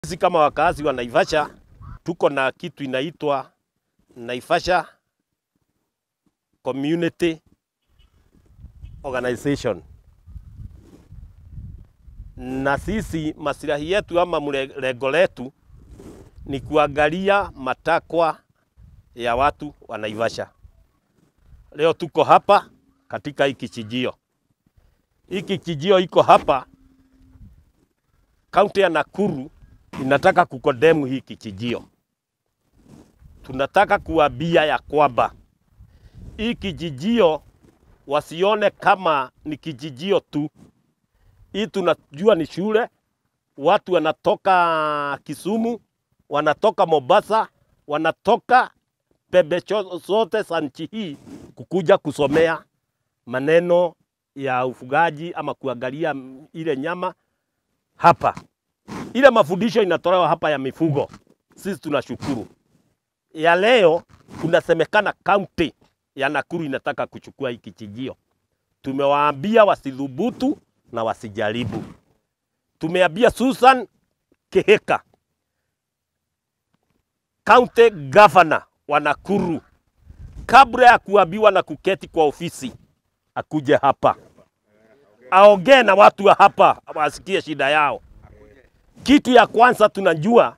Sisi kama wakazi wa Naivasha tuko na kitu inaitwa Naivasha Community Organization, na sisi masilahi yetu ama mlengo letu ni kuangalia matakwa ya watu wa Naivasha. Leo tuko hapa katika hii kichijio. Hii kichijio iko hapa kaunti ya Nakuru inataka kukodemu hii kichijio. Tunataka kuambia ya kwamba hii kijijio wasione kama ni kijijio tu. Hii tunajua ni shule, watu wanatoka Kisumu, wanatoka Mombasa, wanatoka pembe zote za nchi hii kukuja kusomea maneno ya ufugaji ama kuangalia ile nyama hapa. Ile mafundisho inatolewa hapa ya mifugo, sisi tunashukuru. Ya leo kunasemekana kaunti ya Nakuru inataka kuchukua hii kichijio. Tumewaambia wasidhubutu na wasijaribu. Tumeambia Susan Keheka, county governor wa Nakuru, kabla ya kuambiwa na kuketi kwa ofisi, akuje hapa aongee na watu wa hapa, wasikie shida yao. Kitu ya kwanza tunajua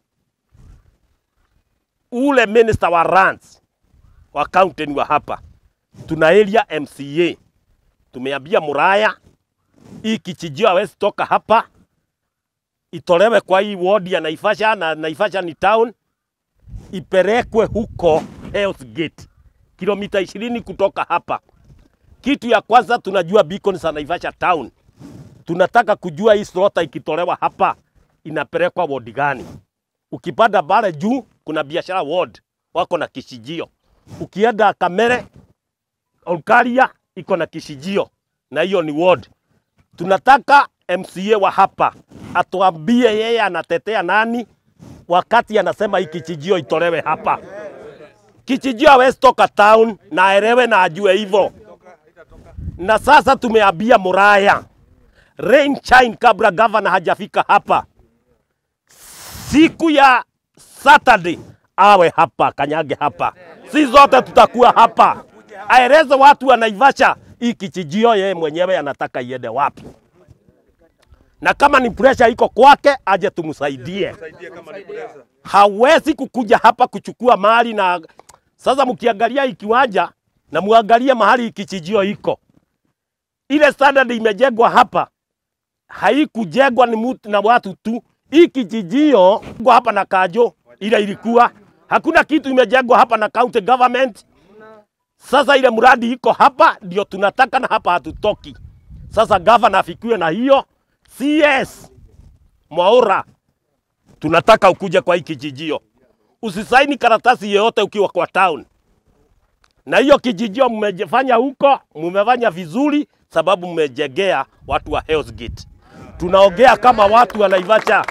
ule minister wa lands wa county ni wa hapa, tuna area MCA. Tumeambia Muraya hii kichijio hawezi toka hapa, itolewe kwa hii ward ya Naivasha, na Naivasha ni town, ipelekwe huko Hell's Gate, kilomita ishirini kutoka hapa. Kitu ya kwanza tunajua beacon za Naivasha town, tunataka kujua hii slota ikitolewa hapa inapelekwa ward gani. Ukipanda pale juu kuna biashara ward wako na kishijio. Ukienda Kamere Olkaria iko na kishijio na hiyo ni ward. Tunataka MCA wa hapa atuambie yeye anatetea nani wakati anasema hii kichijio itolewe hapa. Kichijio hawezi toka town na aelewe na ajue hivyo. Na sasa tumeambia Muraya rain shine kabla gavana hajafika hapa siku ya Saturday awe hapa, kanyage hapa, si zote tutakuwa hapa, aeleze watu wa Naivasha hii kichijio yeye mwenyewe anataka iende wapi, na kama ni pressure iko kwake aje tumsaidie. Hawezi kukuja hapa kuchukua mali na sasa, mkiangalia hii kiwanja na muangalie mahali kichijio iko, ile standard imejengwa hapa haikujengwa ni mtu na watu tu hii kijijio kwa hapa na Kajo ile ilikuwa hakuna kitu imejengwa hapa na county government. Sasa ile mradi iko hapa ndio tunataka na hapa hatutoki. Sasa governor afikiwe na hiyo CS Mwaura, tunataka ukuje kwa hii kijijio, usisaini karatasi yoyote ukiwa kwa town. Na hiyo kijijio mmefanya huko, mmefanya vizuri sababu mmejengea watu wa Hell's Gate. Tunaongea kama watu wa Naivasha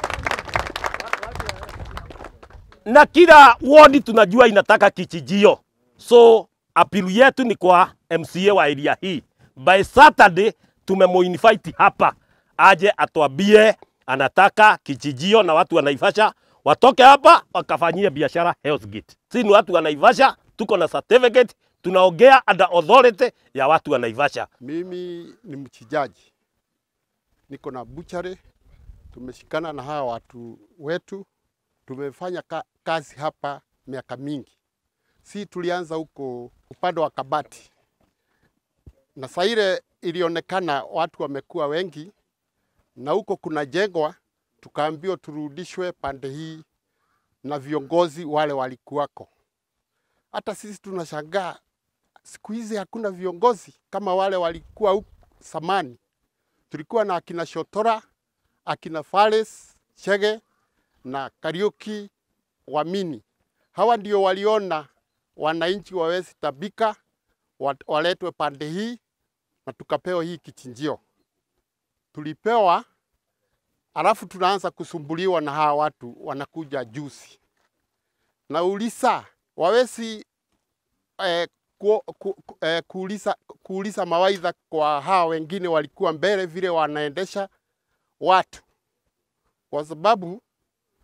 na kila wodi tunajua inataka kichijio, so apilu yetu ni kwa MCA wa area hii. By Saturday tumemuinvite hapa aje atuambie anataka kichijio, na watu wa Naivasha watoke hapa wakafanyie biashara Hell's Gate. Si ni watu wa Naivasha, tuko na certificate, tunaongea under authority ya watu wa Naivasha. Mimi ni mchijaji, niko na buchari. Tumeshikana na hawa watu wetu, tumefanya ka kazi hapa miaka mingi. Si tulianza huko upande wa Kabati, na saa ile ilionekana watu wamekuwa wengi, na huko kuna jengwa, tukaambiwa turudishwe pande hii na viongozi wale walikuwako. Hata sisi tunashangaa siku hizi hakuna viongozi kama wale walikuwa huko zamani. Tulikuwa na akina Shotora, akina Fares, Chege na Kariuki Wamini. Hawa ndio waliona wananchi wawezi tabika, waletwe pande hii na tukapewa hii kichinjio. Tulipewa alafu tunaanza kusumbuliwa na hawa watu wanakuja juzi. Nauliza wawezi eh, ku, ku, ku, eh, kuuliza, kuuliza mawaidha kwa hawa wengine walikuwa mbele vile wanaendesha watu, kwa sababu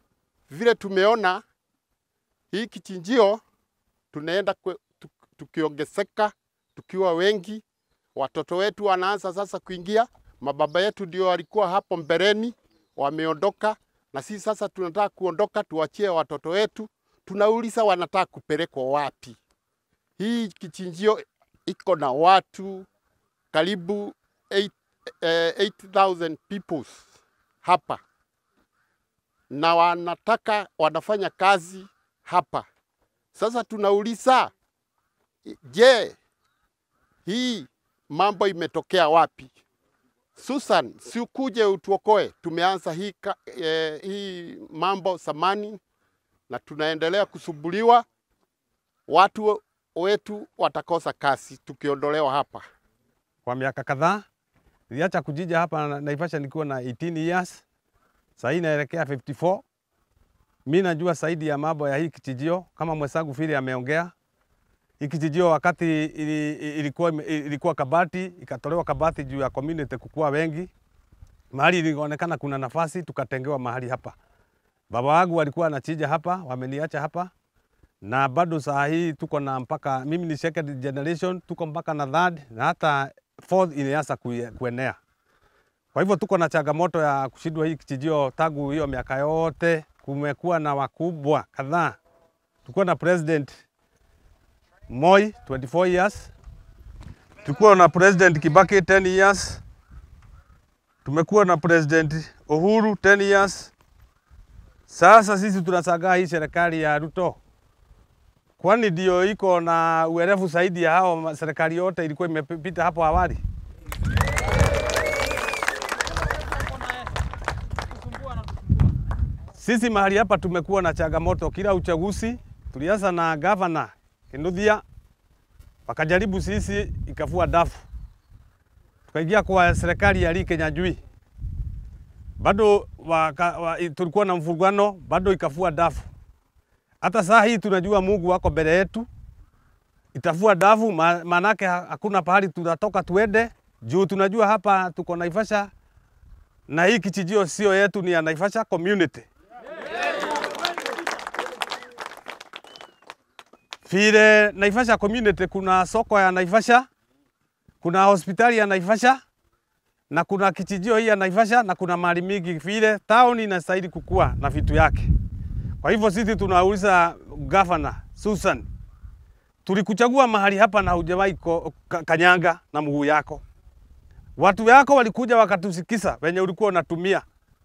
vile tumeona hii kichinjio tunaenda kwe- tu- tukiongezeka tukiwa wengi, watoto wetu wanaanza sasa kuingia. Mababa yetu ndio walikuwa hapo mbeleni, wameondoka, na sisi sasa tunataka kuondoka, tuachie watoto wetu. Tunauliza wanataka kupelekwa wapi? Hii kichinjio iko na watu karibu 8, eh, 8000 people hapa na wanataka wanafanya kazi hapa. Sasa tunauliza, je, hii mambo imetokea wapi? Susan, si ukuje utuokoe. Tumeanza hii, ka, eh, hii mambo zamani na tunaendelea kusumbuliwa. Watu wetu watakosa kazi tukiondolewa hapa. kwa miaka kadhaa. Niliacha kujija hapa na- Naivasha nikiwa na 18 years. Sasa hii naelekea 54. Mimi najua zaidi ya mambo ya hii kijijio kama mwenzangu vile ameongea. Hii kijijio wakati ili, ilikuwa, ilikuwa kabati, ikatolewa kabati juu ya community kukua wengi. Mahali ilionekana kuna nafasi tukatengewa mahali hapa. Baba wangu walikuwa anachija hapa, wameniacha hapa na bado saa hii tuko na mpaka mimi ni second generation, tuko mpaka na third na hata fourth inaanza kue- kuenea. Kwa hivyo tuko na changamoto ya kushindwa hii kijijio tangu hiyo miaka yote. Kumekuwa na wakubwa kadhaa, tulikuwa na president Moi 24 years, tulikuwa na president Kibaki 10 years, tumekuwa na president Uhuru 10 years. Sasa sisi tunasagaa hii serikali ya Ruto kwani ndio iko na uerefu zaidi ya hao ma- serikali yote ilikuwa imepita hapo awali. Sisi mahali hapa tumekuwa na changamoto kila uchaguzi. Tulianza na gavana Kinduthia, wakajaribu sisi, ikafua dafu, tukaingia kwa serikali ya Lee Kinyanjui, bado waka, wa, tulikuwa na mvurugano, bado ikafua dafu hata saa hii tunajua Mungu wako mbele yetu, itafua dafu, ma- maanake ha- hakuna pahali tunatoka tuende, juu tunajua hapa tuko Naivasha na hii kijijio sio yetu, ni ya Naivasha community. Vile Naivasha community, kuna soko ya Naivasha, kuna hospitali ya Naivasha na kuna kijijio hii ya Naivasha na kuna mali mingi, vile town inastahili kukua na vitu yake. Kwa hivyo sisi tunauliza gavana Susan, tulikuchagua mahali hapa na hujawahi ko- ka- kanyanga na mguu yako. Watu yako walikuja wakatusikisa venye ulikuwa unatumia,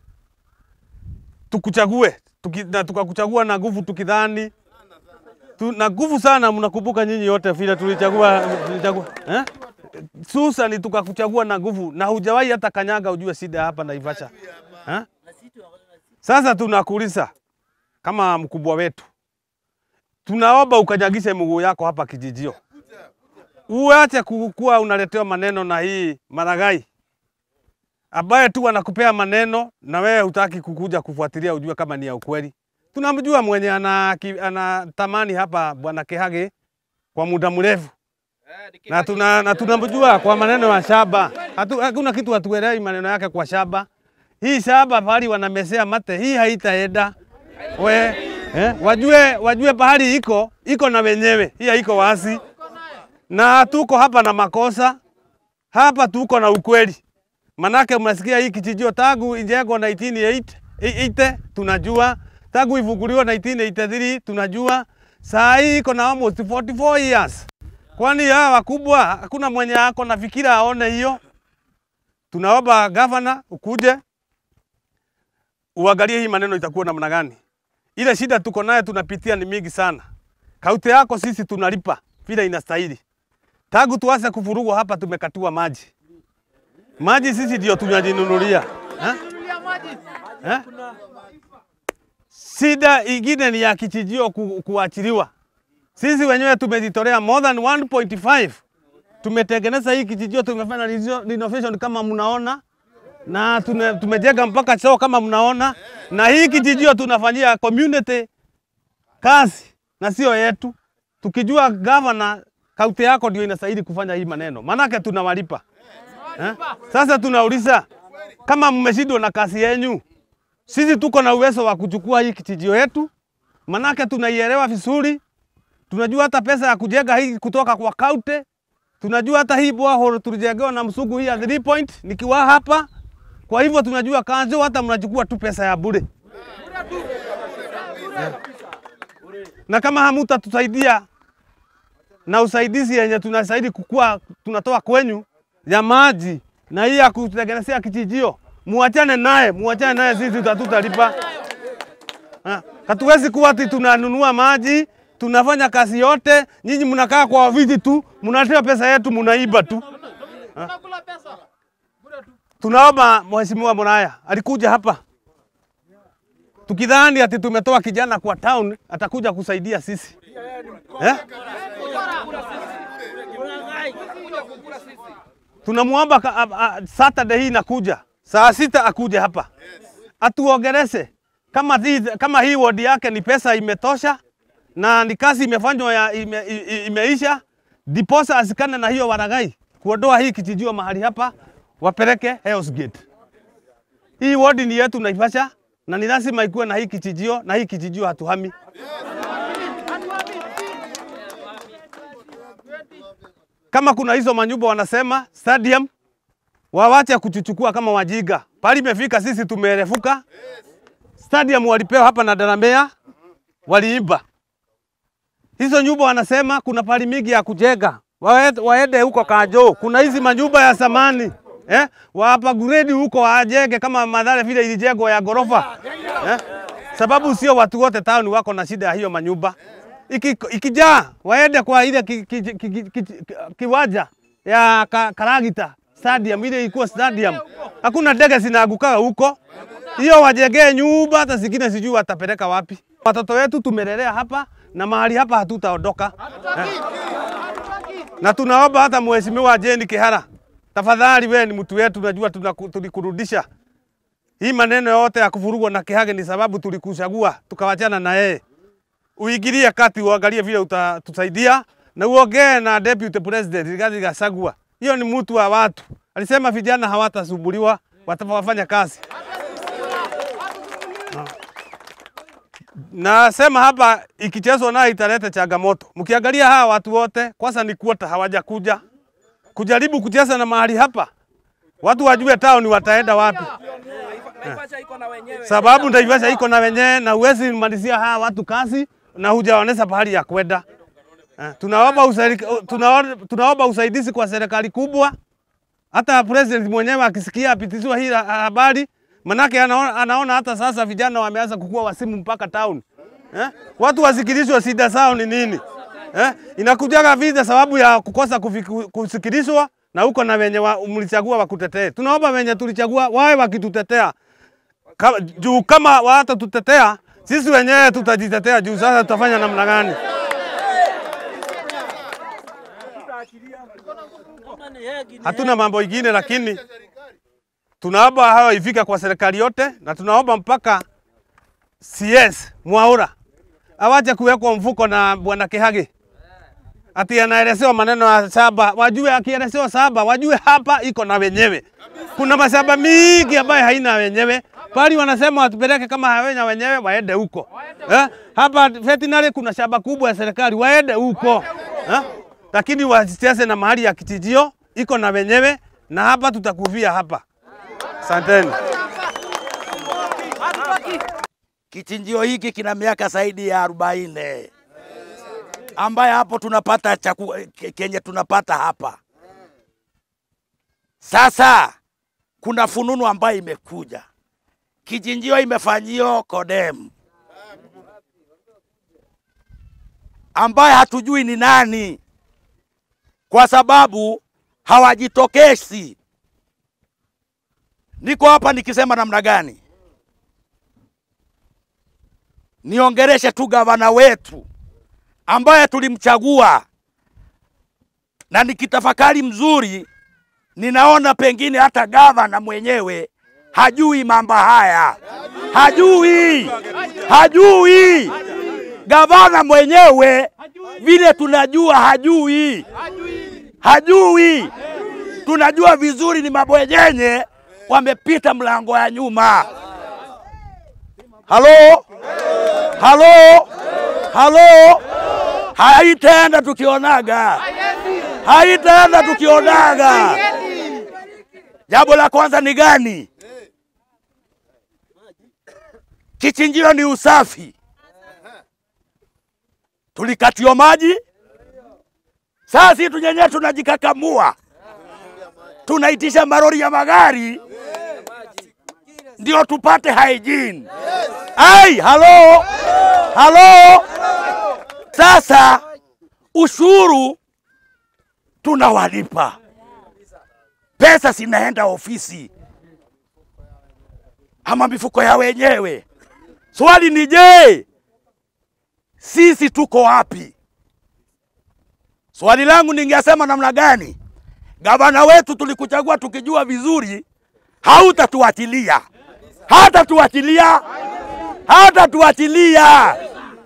tukuchague tuki, na tukakuchagua na nguvu tukidhani tu, na nguvu sana. Mnakumbuka nyinyi yote vile tulichagua, tulichagua eh? Susan, tukakuchagua na nguvu na hujawahi hata kanyaga, ujue shida hapa Naivasha eh? Sasa tunakuuliza kama mkubwa wetu, tunaomba ukanyagishe mguu yako hapa kijijio, uache kuwa unaletewa maneno na hii Maragai ambaye tu anakupea maneno na wewe hutaki kukuja kufuatilia ujue kama ni ya ukweli. Tunamjua mwenye ana, ki- anatamani hapa bwana Kihage kwa muda mrefu na tuna na tunamjua kwa maneno ya shamba. Hatu, hakuna kitu hatuelewi maneno yake kwa shamba. Hii shamba pahali wanamesea mate, hii haitaenda we eh, wajue, wajue pahali iko iko na wenyewe, hii haiko wasi, na tuko hapa na makosa hapa, tuko na ukweli. Manake mnasikia hii kijijio tangu ijengwa 1980 tunajua, tangu ifunguliwa 1983 tunajua, saa hii iko na almost 44 years. Kwani hawa wakubwa hakuna mwenye ako na fikira aone hiyo? Tunaomba gavana ukuje uangalie hii maneno itakuwa namna gani. Ile shida tuko nayo tunapitia ni mingi sana. Kaunti yako sisi tunalipa vile inastahili. Tangu tuanze kuvurugwa hapa tumekatiwa maji. Maji sisi ndio tunajinunulia. Ha? Ha? Shida ingine ni ya kijijio ku, kuachiliwa. Sisi wenyewe tumejitolea more than 1.5 tumetengeneza hii kijijio, tumefanya rezo- renovation kama mnaona, na tune- tumejenga mpaka choo kama mnaona, na hii kijijio tunafanyia community kazi na sio yetu, tukijua gavana kaunti yako ndio inastahili kufanya hii maneno, maanake tunawalipa eh? Sasa tunauliza kama mmeshindwa na kazi yenyu, Sisi tuko na uwezo wa kuchukua hii kijijio yetu, manake tunaielewa vizuri. Tunajua hata pesa ya kujenga hii kutoka kwa kaunti. Tunajua hata hii borehole tulijengewa na msugu hii ya 3 point nikiwa hapa. Kwa hivyo tunajua kanjo, hata mnachukua tu pesa ya bure. Na kama hamutatusaidia na usaidizi yenye tunasaidi kukua tunatoa kwenyu ya maji na hii ya kutengenezea kijijio, muachane naye, muachane naye, sisi tutatutalipa. Hatuwezi kuwa ati tunanunua maji tunafanya kazi yote, nyinyi mnakaa kwa viti tu, mnatoa pesa yetu, mnaiba tu. Ha? Tunaomba Mheshimiwa Muraya alikuja hapa tukidhani ati tumetoa kijana kwa town atakuja kusaidia sisi eh? Tunamwomba ka- a- a- Saturday hii inakuja saa sita akuje hapa atuongeleshe kama, hii- kama hii wodi yake ni pesa imetosha na ni kazi imefanywa ya ime, i- i- imeisha, diposa asikane na hiyo waragai kuondoa hii kijijio mahali hapa wapeleke Hell's Gate. Hii wodi ni yetu Naivasha na ni lazima ikuwe na hii kijijio, na hii kijijio hatuhami. Kama kuna hizo manyumba wanasema stadium, wawache kuchuchukua kama wajiga. Pali imefika sisi tumerefuka. Stadium walipewa hapa na Daramea, waliiba hizo nyumba. Wanasema kuna pali mingi ya kujenga, Wae- waende huko Kajo, kuna hizi manyumba ya samani eh, wapa grade huko wajenge kama Mathare vile ilijengwa ya gorofa eh, sababu sio watu wote town wako na shida ya hiyo manyumba. Iki, ikijaa waende kwa ile ki, ki, ki, ki, ki, ki, kiwanja ya ka, Karagita stadium ile ilikuwa stadium, hakuna ndege zinaangukaga huko. Hiyo wajengee nyumba, hata zingine sijui watapeleka wapi. Watoto wetu tumelelea hapa na mahali hapa hatutaondoka eh. Na tunaomba hata mheshimiwa Jane Kihara, tafadhali, wewe ni mtu wetu, najua tunaku- tulikurudisha. Hii maneno yote ya kuvurugwa na Kihage ni sababu tulikuchagua tukawachana na yeye. Uingilie kati, uangalie vile utatusaidia na uongee na deputy president Rigathi Gachagua. Hiyo ni mtu wa watu, alisema vijana hawatasumbuliwa, watafanya kazi. Nasema hapa ikichezwa nayo italeta changamoto. Mkiangalia hawa watu wote, kwanza ni kuota hawajakuja kujaribu kucheza na mahali hapa, watu wajue town wataenda wapi, Naivasha iko na wenyewe. sababu Naivasha iko na wenyewe na uwezi malizia hawa watu kazi na hujaonesha pahali ya kwenda. Eh, Tunaomba usaidi, tunaomba, tunaomba usaidizi kwa serikali kubwa, hata president mwenyewe akisikia apitiziwa hii ha- habari, manake anaona, anaona hata sasa vijana wameanza kukua wasimu mpaka town eh? Watu wasikilizwe shida zao ni nini eh? Inakujaga vita sababu ya kukosa kufiku- kusikilizwa na huko na wenye wa, mlichagua wakutetee. Tunaomba wenye tulichagua wawe wakitutetea kama, juu kama hawatatutetea sisi wenyewe tutajitetea juu sasa tutafanya namna gani? Hatuna mambo ingine, lakini tunaomba hayo ifike kwa serikali yote, na tunaomba mpaka CS Mwaura awache kuwekwa mfuko na bwana Kihage ati anaelezewa maneno ya saba, wajue akielezewa saba, wajue hapa iko na wenyewe. Kuna mashamba mingi ambayo haina wenyewe, pali wanasema watupeleke kama hawenya wenyewe, waende huko eh? Hapa veterinary kuna shamba kubwa ya serikali, waende huko eh? Lakini wasicheze na mahali ya kijijio iko na wenyewe, na hapa tutakufia hapa. Asanteni. Kichinjio hiki kina miaka zaidi ya arobaini ambaye hapo tunapata chaku, ke- kenye tunapata hapa sasa. Kuna fununu ambayo imekuja, kichinjio imefanyio Kodem ambaye hatujui ni nani, kwa sababu hawajitokezi. Niko hapa nikisema namna gani? niongereshe tu gavana wetu ambaye tulimchagua, na nikitafakari mzuri, ninaona pengine hata gavana mwenyewe hajui mambo haya, hajui, hajui. Gavana mwenyewe vile tunajua hajui, hajui. Tunajua vizuri ni mabwenyenye wamepita mlango ya nyuma Halo, halo, halo, haitaenda tukionaga, haitaenda tukionaga. Jambo la kwanza ni gani? Kichinjio ni usafi. Tulikatiwa maji, sasa sisi tunyenyewe tunajikakamua, tunaitisha marori ya magari ndio tupate hygiene. Ai, halo, halo. Sasa ushuru tunawalipa, pesa zinaenda ofisi ama mifuko ya wenyewe. Swali ni je, sisi tuko wapi? Swali langu ningesema namna gani? Gavana wetu tulikuchagua tukijua vizuri hautatuachilia, hatatuachilia, hatatuachilia.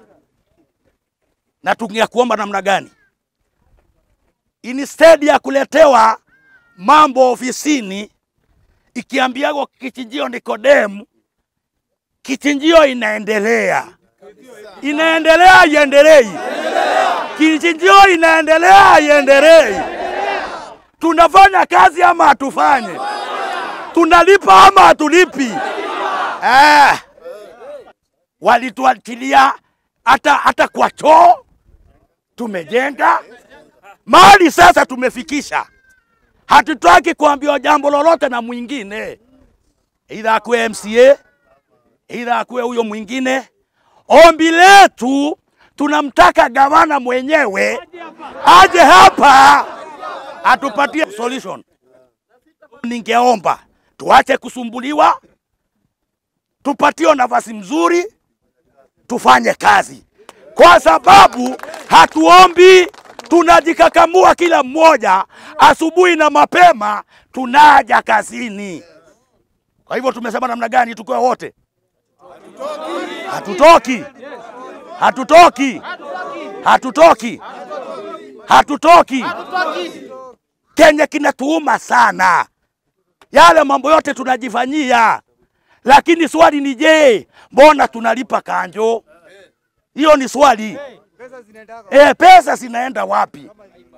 Na tungekuomba namna gani? Instead ya kuletewa mambo ofisini ikiambiagwa kichinjio Nikodemu, kichinjio inaendelea, inaendelea, iendelei, kichinjio inaendelea, iendelei. Tunafanya kazi ama hatufanye? Tunalipa ama hatulipi? Eh, walituachilia hata hata kwa choo tumejenga mahali sasa tumefikisha hatutaki kuambiwa jambo lolote na mwingine, aidha akuwe MCA, aidha akuwe huyo mwingine. Ombi letu tunamtaka gavana mwenyewe aje hapa atupatie solution. Ningeomba tuache kusumbuliwa, tupatiwe nafasi mzuri, tufanye kazi, kwa sababu hatuombi tunajikakamua kila mmoja asubuhi na mapema tunaja kazini. Kwa hivyo tumesema namna gani tukiwa wote? Hatutoki, hatutoki, hatutoki, hatutoki. Kenye kinatuuma sana yale mambo yote tunajifanyia, lakini swali ni je, mbona tunalipa kanjo? Hiyo ni swali. E, pesa zinaenda wapi?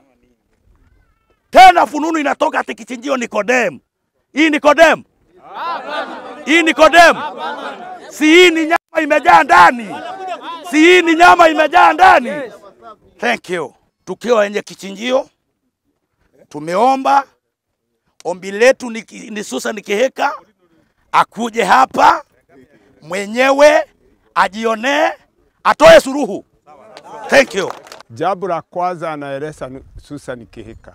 Tena fununu inatoka ati kichinjio Nikodemu. Hii Nikodemu, hii Nikodemu, si hii ni nyama imejaa ndani, si hii ni nyama imejaa ndani. Thank you. Tukiwa wenye kichinjio tumeomba, ombi letu ni, ni Susan Kihika akuje hapa mwenyewe ajionee, atoe suruhu. Thank you. Jambo la kwanza anaeleza Susan Kihika,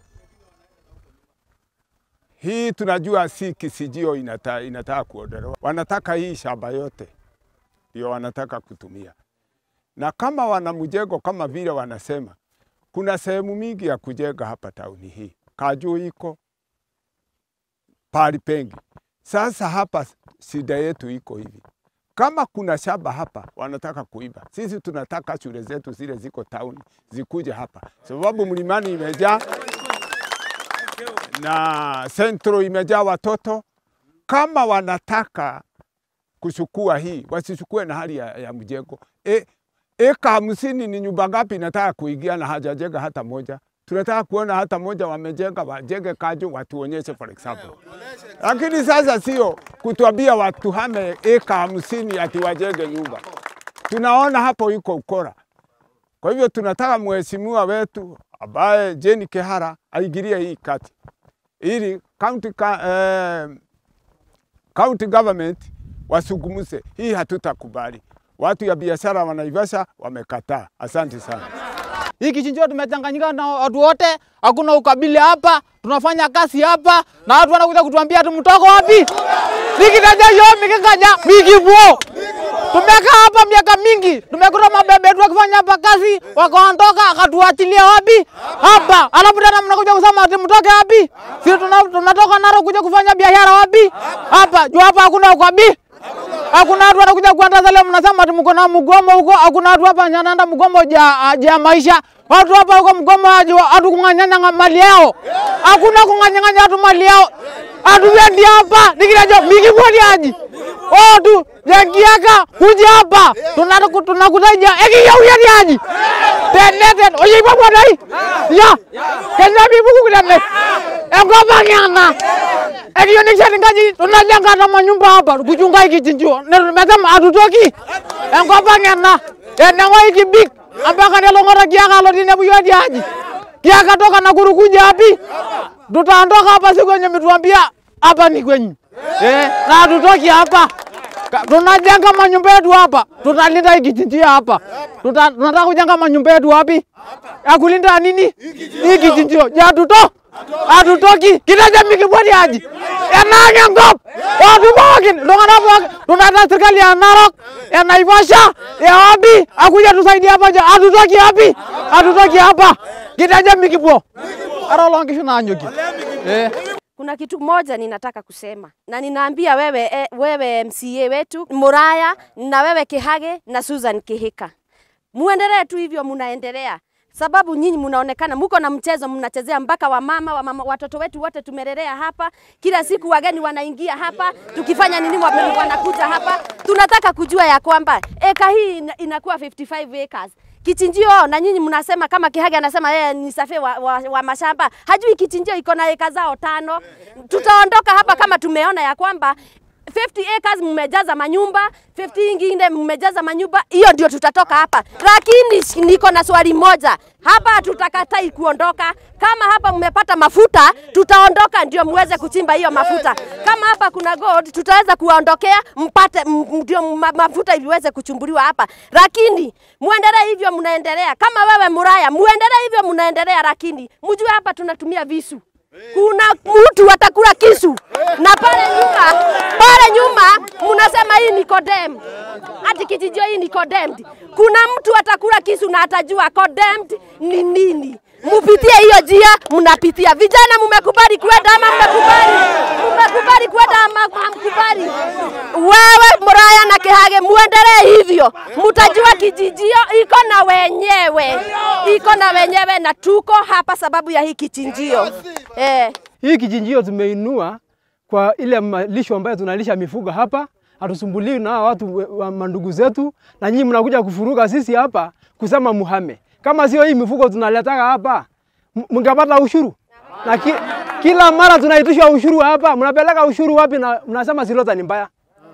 hii tunajua si kisijio inata, inataka kuondolewa, wanataka hii shamba yote ndio wanataka kutumia, na kama wana mjengo kama vile wanasema, kuna sehemu mingi ya kujenga hapa tauni hii, Kajuu iko pali pengi. Sasa hapa shida yetu iko hivi, kama kuna shamba hapa wanataka kuiba, sisi tunataka shule zetu zile ziko town zikuje hapa, sababu mlimani imejaa na sentro imejaa watoto. Kama wanataka kuchukua hii, wasichukue na hali ya, ya mjengo. E, eka hamsini ni nyumba ngapi nataka kuingia na hajajenga hata moja? Tunataka kuona hata moja wamejenga, wajenge Kaju, watuonyeshe for example. Lakini sasa sio kutuambia watu hame eka hamsini ati wajenge nyumba. Tunaona hapo iko ukora. Kwa hivyo tunataka mheshimiwa wetu ambaye Jane Kihara aingilie hii kati ili county, ka, eh, county government wasungumuse hii, hatutakubali. Watu ya biashara wanaivasha wamekataa. Asante sana. Hii kichinjio tumechanganyika na watu wote, hakuna ukabila hapa, tunafanya kazi hapa na watu wanakuja kutuambia ati mtoko wapi? Nikitaja yo mikikaja mikibuo. Tumekaa hapa miaka mingi, tumekuta mabebe yetu wakifanya hapa kazi, wakaondoka akatuachilia wapi? Hapa. Alafu tena mnakuja kusema ati mtoke wapi? Sisi tuna- tunatoka Narok kuja kufanya biashara wapi? Hapa. Juu hapa hakuna ukabila. Hakuna watu wanakuja kuandaza leo, mnasema ati mko na mgomo huko. Hakuna watu hapa nyanaenda mgomo ja, ja maisha. Watu hapa huko mgomo hatu kung'anyanya mali yao. Hakuna kung'anyanya watu mali yao. Hatuendi hapa nikinajo mikibwani aji watu yangiaka kuja hapa Tunaku- tunakutaja ekiya uyaniaji teneten oyipa bwadai ya kenya bibuku kidane enkop ng'ana ekiyo nikishatingaji tunajengata manyumba hapa kuchunga ikichinjio mesema atutoki enkop ng'ana eneng'o ikibik ambaka nelong'ota kiaka alo tinepu yo tiaji kiaka toka Nakuru kuja hapi tutaondoka hapa siku yenye mituambia hapa ni kwenyu eh, na hatutoki hapa Ka- tunajenga manyumba yetu hapa, tutalinda hii kijinjia hapa. Tuta, tunataka kujenga manyumba yetu wapi? Ya kulinda nini? Hii kijinjio. Ya hatuto hatutoki kitaja mikibwani aji enange ngop watu pookin iltung'anak pookin tunataka serikali ya Narok ya Naivasha ya wapi akuja tusaidia hapa ja hatutoki wapi hatutoki hapa kitaja mikibwo ara oloonkishu naanyoki eh. Kuna kitu moja ninataka kusema na ninaambia wewe, eh, wewe MCA wetu Muraya na wewe Kihage na Susan Kihika, muendelee tu hivyo, munaendelea sababu nyinyi mnaonekana muko na mchezo mnachezea mpaka wamama, wamama watoto wetu wote tumelelea hapa. Kila siku wageni wanaingia hapa, tukifanya nini wageni wanakuja hapa. Tunataka kujua ya kwamba eka hii ina- inakuwa 55 acres kichinjio na nyinyi mnasema kama Kihage anasema yeye ni safi wa, wa, wa mashamba, hajui kichinjio iko na eka zao tano. Tutaondoka hapa kama tumeona ya kwamba 50 acres mmejaza manyumba, 50 ingine mmejaza manyumba, hiyo ndio tutatoka hapa. Lakini sh- niko na swali moja hapa, hatutakatai kuondoka. Kama hapa mmepata mafuta, tutaondoka ndio muweze kuchimba hiyo mafuta. Kama hapa kuna gold, tutaweza kuwaondokea mpate m- m- ndio ma, mafuta iweze kuchumbuliwa hapa, lakini muendelee hivyo, mnaendelea kama wewe Muraya, muendelee hivyo, mnaendelea, lakini mjue hapa tunatumia visu kuna mtu atakula kisu na pale nyuma, pale nyuma mnasema hii ni condemned, ati kijijio hii ni condemned. Kuna mtu atakula kisu na atajua condemned ni nini. Mupitie hiyo njia, mnapitia. Vijana, mmekubali kwenda ama mmekubali? Mmekubali kwenda ama hamkubali? Wewe Muraya na Kihage, muendelee hivyo, mtajua kijijio iko na wenyewe, iko na wenyewe, na tuko hapa sababu ya hii kichinjio eh. Hii kichinjio tumeinua kwa ile malisho ambayo tunalisha mifugo hapa, hatusumbuliwi na hawa watu we- wa mandugu zetu, na nyinyi mnakuja kufuruga sisi hapa kusema muhame. Kama sio hii mifugo tunaletaka hapa, m- mngepata ushuru na ki, kila mara tunaitishwa ushuru hapa. Mnapeleka ushuru wapi? Na mnasema Silota ni mbaya.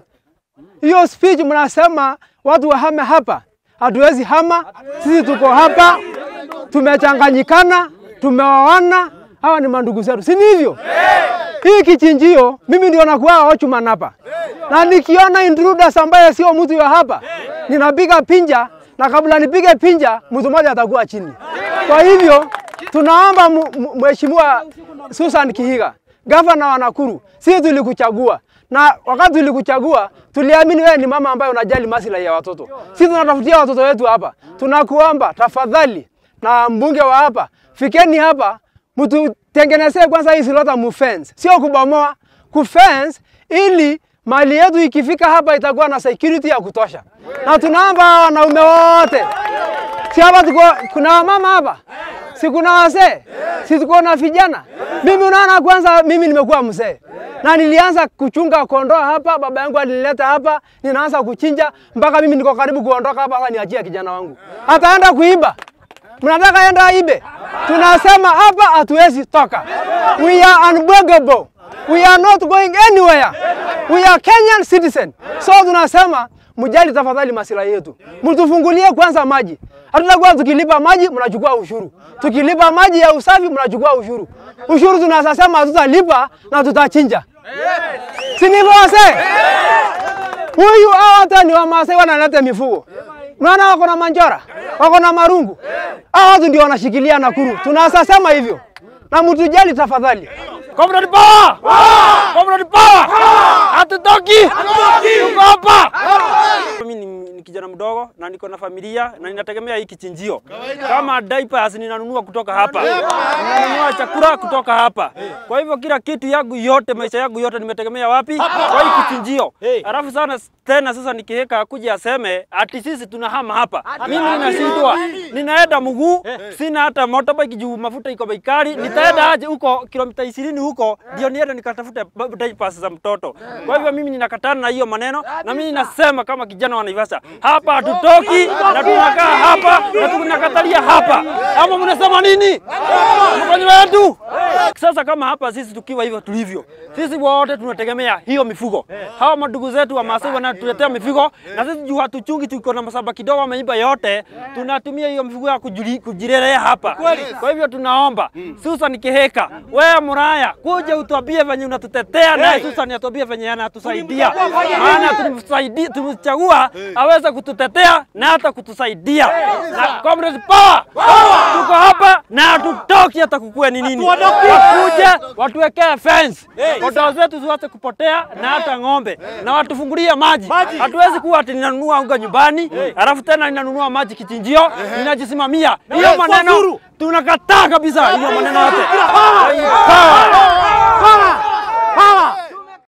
Hiyo speech mnasema watu wahame hapa, hatuwezi hama. Sisi tuko hapa, tumechanganyikana, tumeoana, hawa ni mandugu zetu, si ni hivyo? Hii kichinjio mimi ndio nakuwa watchman hapa, na nikiona intruders ambaye sio mtu wa hapa, ninapiga pinja, na kabla nipige pinja, mtu mmoja atakuwa chini. Kwa hivyo tunaomba mu- mu- Mheshimiwa Susan Kihiga, gavana wa Nakuru, sisi tulikuchagua na wakati tulikuchagua tuliamini wewe ni mama ambaye unajali maslahi ya watoto. Sisi tunatafutia watoto wetu hapa, tunakuomba tafadhali, na mbunge wa hapa, fikeni hapa mtutengenezee kwanza hii Silota mufence, sio kubomoa, kufence ili mali yetu ikifika hapa itakuwa na security ya kutosha, na tunaomba wanaume wote si hapa tuko, kuna wamama hapa, si kuna wazee, si tuko na vijana. Mimi unaona, kwanza mimi nimekuwa mzee na nilianza kuchunga kondoo hapa, baba yangu alinileta hapa, ninaanza kuchinja mpaka mimi niko karibu kuondoka hapa. Sasa niachie kijana wangu, ataenda kuiba. Mnataka enda ibe? Tunasema hapa hatuwezi toka. We are unbreakable. We are not going anywhere. We are Kenyan citizen. So tunasema mjali tafadhali maslahi yetu, mtufungulie kwanza maji. Hatutakuwa tukilipa maji mnachukua ushuru, tukilipa maji ya usafi mnachukua ushuru. Ushuru tunaweza sema hatutalipa na tutachinja, si ndivyo wazee? Huyu hao hata ni Wamasai wanaleta mifugo, unaona wako na manjora, wako na marungu. Hao watu ndio wanashikilia Nakuru, tunaweza sema hivyo, na mtujali tafadhali. Comrade Power! Comrade Power! Hatutoki! Tuko hapa! Mimi ni, ni kijana mdogo na niko na familia na ninategemea hii kichinjio. Kama diapers ninanunua kutoka hapa, ninanunua chakula kutoka hapa. Kwa hivyo kila kitu yangu yote, maisha yangu yote nimetegemea wapi? Kwa hii kichinjio. Alafu sana tena sasa nikiheka akuja aseme ati sisi tunahama hapa. Mimi ninashindwa, ninaenda mguu, sina hata motorbike juu mafuta iko bei kali. Nitaenda aje huko kilomita 20 huko ndio niende nikatafute ba- diapers za mtoto. Kwa hivyo mimi ninakatana na hiyo maneno, na mimi ninasema kama kijana wa Naivasha, hapa hatutoki na tunakaa hapa na tunakatalia hapa. Ama mnasema nini? Mfanye wetu. Sasa kama hapa sisi tukiwa hivyo tulivyo, sisi wote tunategemea hiyo mifugo. Hawa madugu zetu wa Masai wanatuletea mifugo, na sisi juu hatuchungi, tuko na masaba kidogo ameiba yote, tunatumia hiyo mifugo ya kujili- kujirelea hapa. Kwa hivyo tunaomba Susan Kihika, wewe Muraya, kuja utuambie venye unatutetea, naye Susan atuambie venye anatusaidia, maana tulimsaidia, tulimchagua aweze kututetea na hata kutusaidia. Na Comrade Power, tuko hapa na hatutoki hata kukue ni nini, wakuje watuwekee fence, kondoo zetu ziwache kupotea na hata ng'ombe, na watufungulie maji. Hatuwezi kuwa ati ninanunua unga nyumbani alafu tena ninanunua maji kichinjio, ninajisimamia. Hiyo maneno tunakataa kabisa, hiyo maneno yote. Power.